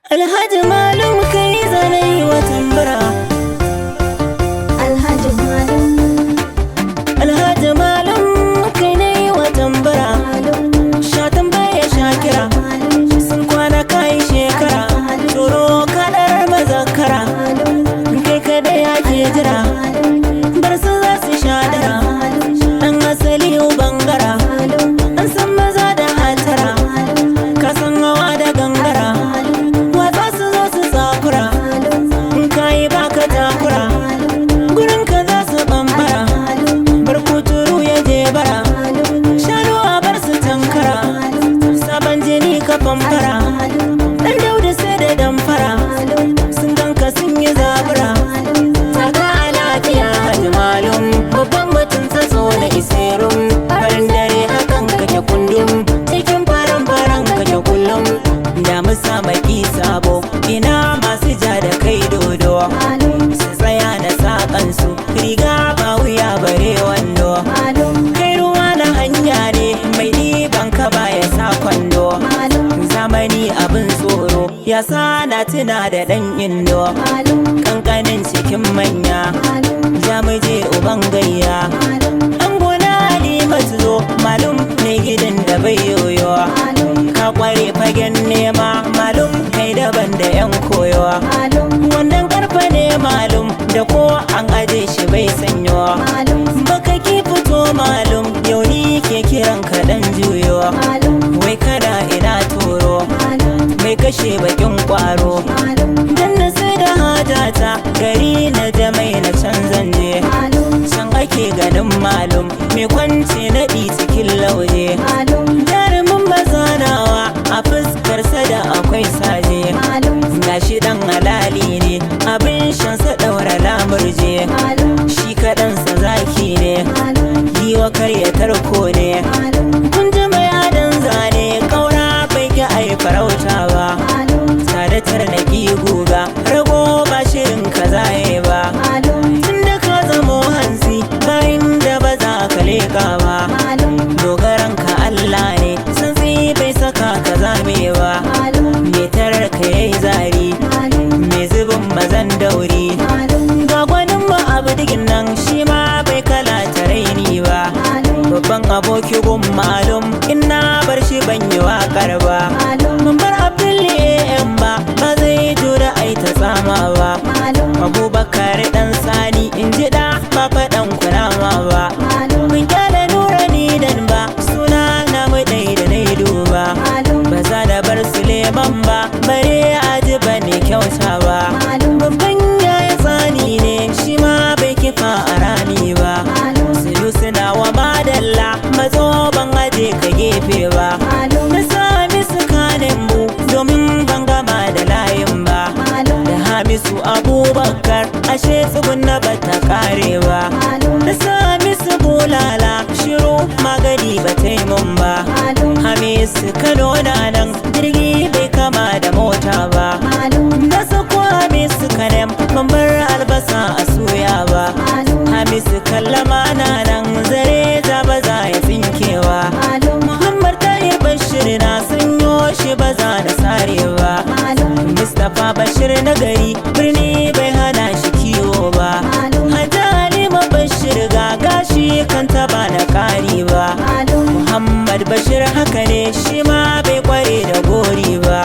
Alhaji Malum kai zanai wa tambura Alhaji Malum Alhaji Malum kai nai wa tambura Malum Sha tambaya sha kira Malum sun kwana kai shekara Turo kadar mazakara Malum kai kada yake jira Bar su za su sha dara Dan asali bangara An san maza da hatara Ka san hawa da gangara Watsa su zo su tsakura In kayi baka takura Gurin ka za su bambara Bar kuturu ya je bara Shanu a bar su tankara Sabon jini ka famfara Dan dauda sai da damfara Sun ganka sun yi zabura Saka a lafiya Haji Malum Babban mutum tsatso na iserun Farin dare hakan kake kundum Cikin faran faran kake kullum Da musa maki sabo Ina masu ja da kai dodo Su tsaya da saƙansu Riga ba wuya bare wando Kai ruwa na hanya ne Mai ɗiban ka baya sa kwando Zamani abin tsoro Ya sa na tuna da ɗan indo Kankanin cikin manya Jamuje uban gayya An gona halimatu zo Malum ne gidan da bai yoyo Ka kware fagen nema Malum kai daban da yan koyo Wannan karfa ne malum Da ko an aje shi bai sanyo Baka ki fito malum Yau ni ke kiran ka dan juyo Wai kada ina toro Mai kashe bakin kwaro Dan na sai da hajata Gari na jamai na canzan je Can ake ganin malum Mai kwanci naɗi cikin lauje Jarumin mazanawa A fuskarsa da akwai saje Gashi dan halali ne Abin shansa ɗaura lamurje Shi kaɗansa zaki ne Giwa karya tarko ne Kun ji mai adon zane Ƙaura bai ki ai farauta ba Tare tarnaki guga Rago ba shirin ka zaye ba Tun da ka zamo hansi Bayan da ba za ka leƙa ba Dogaran ka Allah ne Santsi bai saka ka zame ba Me tarar ka yayi zari Me zubin mazan dauri Ga gwanin ba abu digin nan shi ma bai kala ta raini ba Babban aboki gun malum in na bar shi ban yi waƙar ba Mun bar Abdulli AM ba ba zai jura ai ta tsama ba Abubakar dan sani in ji da ba faɗan kunama ba Mun kyale nura ni dan ba suna na mu dai da nai duba Ba za da bar Suleiman ba bare aji ba ne kyauta ba Babban yaya tsani ne shi ma bai kifa a rami ba Silu suna wa madalla matso ban aje ka gefe ba Na sami su kanin mu domin ban gama da layin ba Da Hamisu Abubakar ashe tsugunna ba ta kare ba Na sami su bulala shiru magani ba ta yi mun ba Hamisu Kano na nan jirgi bai kama da mota ba Na sako Hamisu Kanem ban bar albasa a soya ba Hamisu kallama na nan zare za ba za ya tsinkewa Muhammad Tahir Bashir na sanyo shi ba za na sarewa Mustapha Bashir na gari birni bai hana shi kiwo ba Hajji Halima Bashir ga gashi kan taba na kari ba Muhammad Bashir haka ne shi ma bai kware da gori ba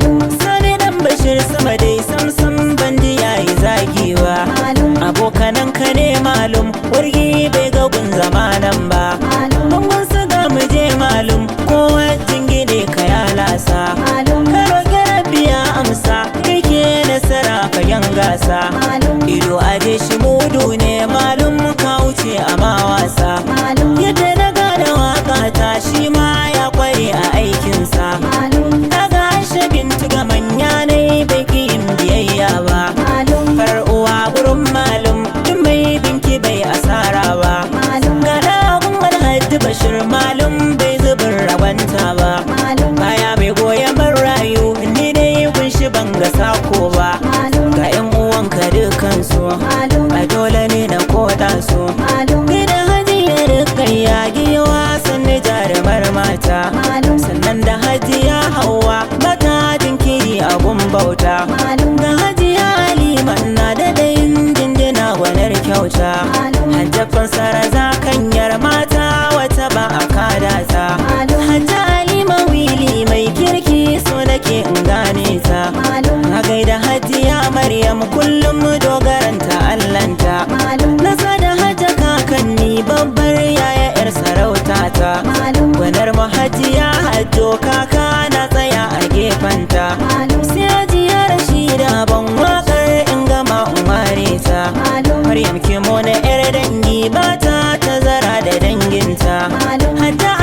Sani dan Bashir sama dai samsam bandi yayi zagi ba Abokanan ka ne malum wargi bai ga gun zamanan ba Bangon su ga mu je malum kowa jingine ka ya lasa Ka roƙi rabbi ya amsa kai ke nasara fagen gasa Ido aje shi mudu ne malum ka wuce a ma wasa Yadda na gane waka ta shi ma ya kware a aikinsa Daga Aisha bintu ga manya ne bai ki yin biyayya ba Farar uwa gurin malum duk mai binki bai asara ba Ga dagun alhaji bashir malum bai zubin ragwanta ba Baya mai goyon rayu ni dai kun shi ban ga sako ba Ga 'yan uwanka dukansu a dole ne na koda su Gida hajiyar kayya giwa sannu jarumar mata Sannan da hajiya hawa mata jinkiri a gun bauta ga hajiya halima na da dayin jinjina gwanar kyauta hajjafin saraza kanyar mata wata ba a kada ta hajja halima wili mai kirki so nake in gane ta na gaida hajiya maryam kullum dogaranta allanta na sada hajja kakanni babbar yaya yar sarauta ta gwanar mahajiya hajjo kaka na tsaya a gefenta sai hajiya rashida ban wakar in gama in ware ta Maryam kimo na yar dangi ba ta tazara da danginta Hatta